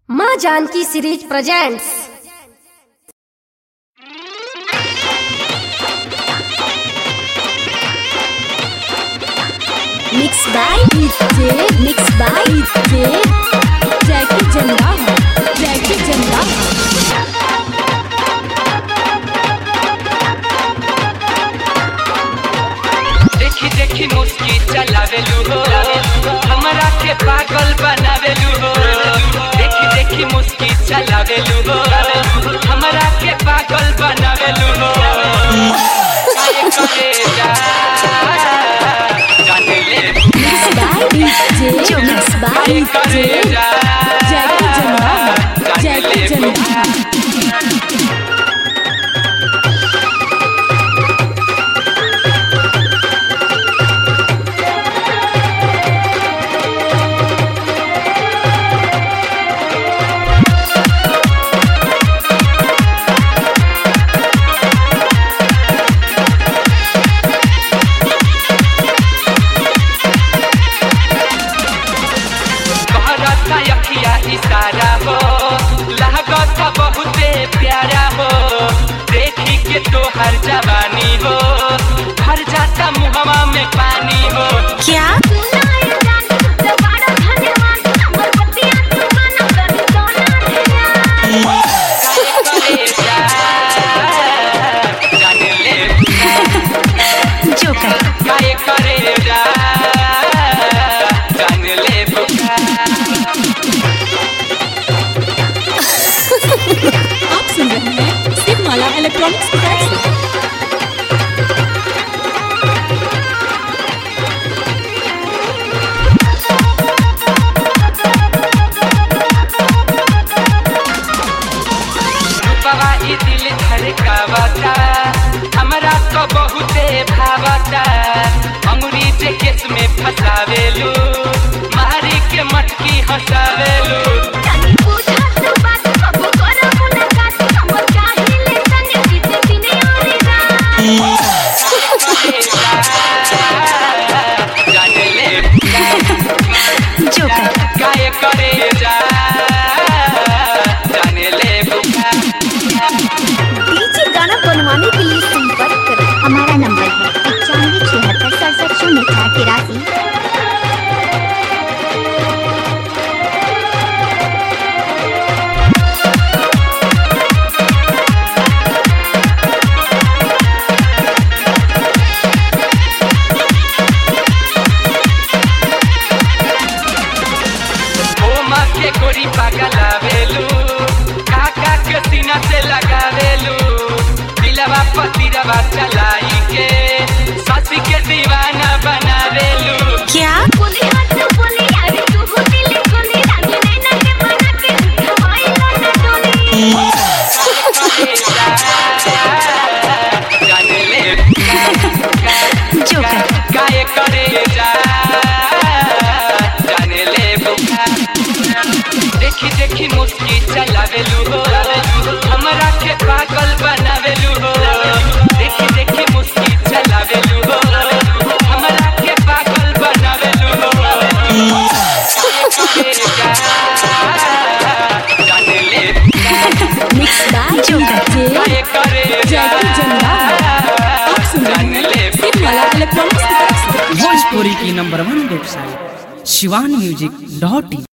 माँ Janaki series presents mix by DJ mix by DJ Jackie जंदा Jackie जंदा देखी देखी मुस्की चलावेलू हो हमरा के पागल बनावेलू हो देखी देखी मुस्की चलावेलू हो हमरा के पागल बनावेलू हो काहे करे जा जाने ले mix by DJ mix by काहे करे डीजे जा जैकी जंदा जाने जैकी ले जंदा कहरता यखिया इशारा हो लागत बहुते प्यारा हो देखी के तो हर जवानी हो भर जाता मुहवा में पानी हो क्या काहे करे जा जाने ले जोकर काहे करे जा जान ले बुका आप सुन रहे हैं सिग्माला इलेक्ट्रॉनिक्स की तरफ से रूपवा ई दिल धड़कावता हमरा तो बहुते भावता अंगुरी जे केस में फसावेलू मारी के मटकी हंसावेलू जाने ले जोकर काहे करे जा जाने ले बुका डीजे गाना बनवाने के लिए संपर्क करें हमारा नंबर है पचानवे छिहत्तर सड़सठ शून्य चार तिरासी ओ माँ के गोरी पागलावेलू काका के सीना से लगावेलू दिलवा पतिरवा चलाई के ससी के दीवाना बनावेलू क्या जाने ले जोकर काहे करे जा जाने ले बुका देखी देखी मुस्की चलावेलू हो हमरा के पागल बनावेलू हो देखी देखी मुस्की चलावेलू हो हमरा के पागल बनावेलू हो काहे करे जा जाने ले मिक्स बाय जोकर काहे करे जा जैकी जंदा आप सुन रहे जाने ले हैं सिग्माला इलेक्ट्रॉनिक्स की तरफ से भोजपुरी की number one website Shivan music dot इन